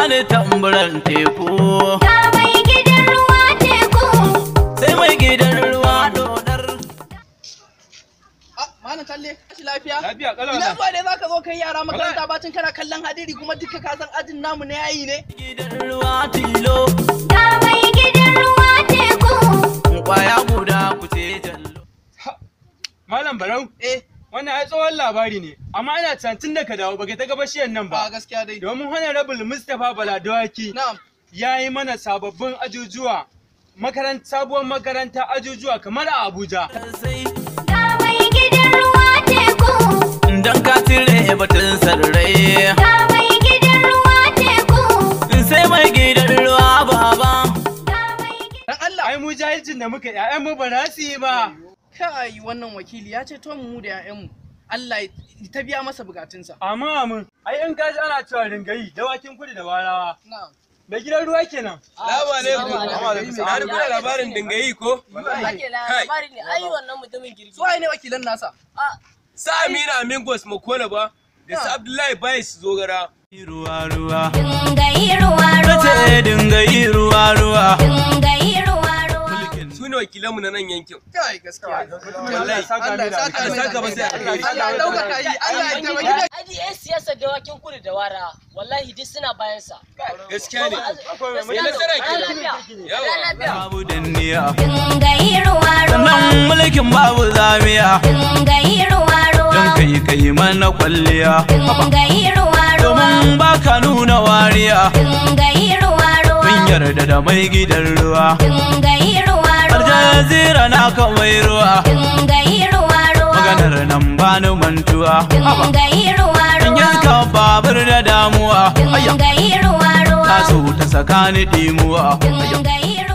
bani tamburan teku Ga mai gidan ruwa teku. sai mai gidan ruwa dodar Ah, Malam Talle, kashi lafiya? Lafiya kalau Ina na. zuwa ne zaka zo kai yara makaranta bacin kana kallon hadiri kuma duka ka san ajin namu na yayi ne? gidan ruwa tilo Ga mai gidan ruwa teku. kwaya guda ku ce jallo Malam Barau, Eh, wannan ai tsohon labari ne, amma ina tunanin da ka dawo baka ta gabashiyan nan ba ba. gaskiya dai. Domin Honorable Mustapha Baladawaki Na'am. ya yi mana sababbin ajujuwa, makaranta sabuwar makaranta ajujuwa kamar a Abuja. sai Ga mai gidan ruwa teku. dan ka tire batun sarrai Ga mai gidan ruwa teku. sai mai gidan ruwa baba Ga mai gidan Dan Allah. Ai mu jahilcin da muka ‘ya'yan mu ba za su yi ba. Kai wannan wakili ya ce to mu da 'ya'yanmu. Allah ya ta biya masa bukatunsa. Amin amin. Ai in kaji ana cewa ringayi dawakin kudu da warawa. Na'am. Da gidan ruwa kenan. Salamu alaikum. Na rubuta labarin dingayi ko? ake labari ne ai wannan mutumin girgi Su waye ne wakilan nasa? Sa Amina Amingos Makola ba da su Abdullahi Bayes Zogara. ruwa ruwa Dingayi ruwa ruwa. ce dinga yi ruwa ruwa Dingayi ruwa ruwa. Su ne wakilanmu na nan yankin. Kai gaskiya. Allah ya saka Allah mai ya da saka Allah ya saka masa da alheri. Allah ya ɗaukaka yi. Allah ya taimaki da aji yan siyasar dawakin kudu da wara wallahi duk suna bayan sa Gaskiya ne. Akwai mai Mai nasara Ran kenan. lafiya Yawa. Ran lafiya babu danniya Dingayi ruwa ruwa. sannan mulkin babu zamiya Dingayi ruwa ruwa. don kai kai mana kwalliya Dingayi ruwa ruwa. domin baka nuna wariya Dingayi ruwa ruwa. mun yarda da mai gidan ruwa Dingayi ruwa har ruwa. jazira na mai ruwa Dingayi ruwa ruwa. maganar nan bani mantuwa haba Dingayi ruwa in ruwa. yanka babur da damuwa ayya Dingayi ruwa ruwa. ta so ta sakani dimuwa Dingayi ruwa